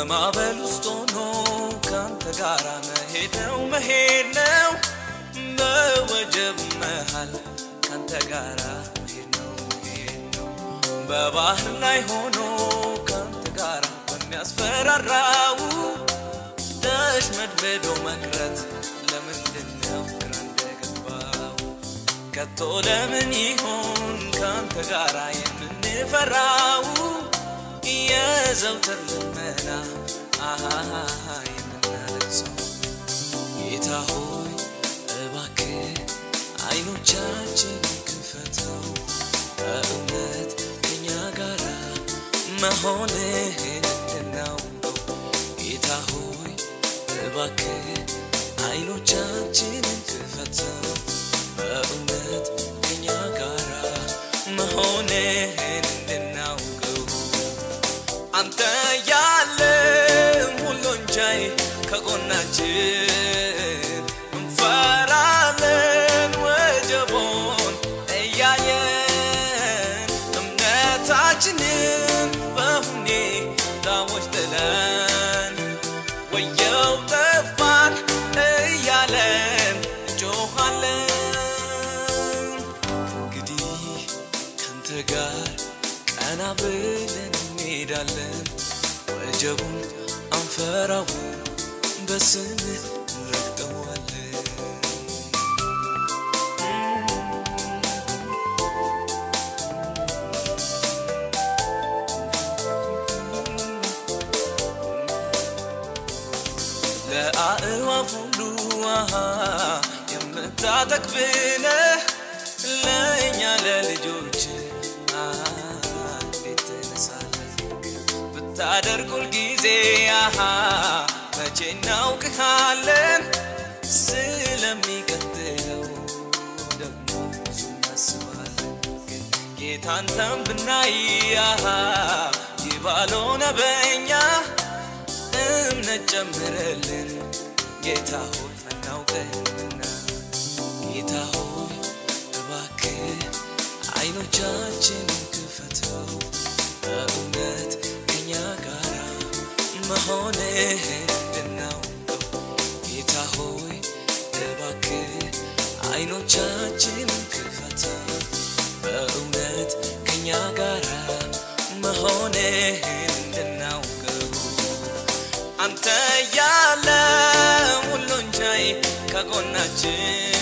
በማዕበል ውስጥ ሆኖ ካንተ ጋር መሄድ ነው መሄድ ነው በወጀብ መሃል ካንተ ጋር መሄድ ነው መሄድ ነው በባህር ላይ ሆኖ ካንተ ጋር በሚያስፈራራው ተሽመድምዶ መቅረት ለምንድን ነው ግራ እንደገባው ከቶ ለምን ይሆን ካንተ ጋር የምንፈራው የዘውትር ልመና አሃ የምናለቅሰው ጌታ ሆይ እባክህ አይኖቻችን ክፈተው በእውነት ከኛ ጋራ መሆንህን እንድናውቀው ጌታ ሆይ እባክህ አይኖቻችንን ክፈተው በእውነት ከኛ ጋራ መሆንህን እንድናውቀው አንተ ያለ ሁሉን ቻይ ከጎናችን እንፈራለን ወጀቦን እያየን እምነታችንን በሁኔታዎች ጥለን ወየው ጠፋን እያለን እንጮኻለን እንግዲህ ካንተ ጋር ቀና ብለን እንሄዳለን ወጀቡን አንፈራው በስምህ እንረግጠዋለን ለአእዋፍ ሁሉ ውሃ የምታጠግብነህ ለእኛ ለልጆች እንዴት ትነሳለህ ብታደርግ ሁልጊዜ አሃ መቼ እናውቅሃለን ስለሚቀጥለው ደግሞ ብዙ እናስባለን ግን ጌታንተን ብናይ አሃ ይባልሆነ በእኛ እምነት ጨምረልን ጌታ ሆይ አናውቅህምና ጌታ ሆይ እባክህ አይኖቻችንን ክፈተው በእውነት ከኛ ጋራ መሆንህን እንድናውቀው ጌታ ሆይ እባክህ አይኖቻችንን ክፈተው በእውነት ከኛ ጋራ መሆንህን እንድናውቀው አንተ ያለ ሁሉን ቻይ ከጎናችን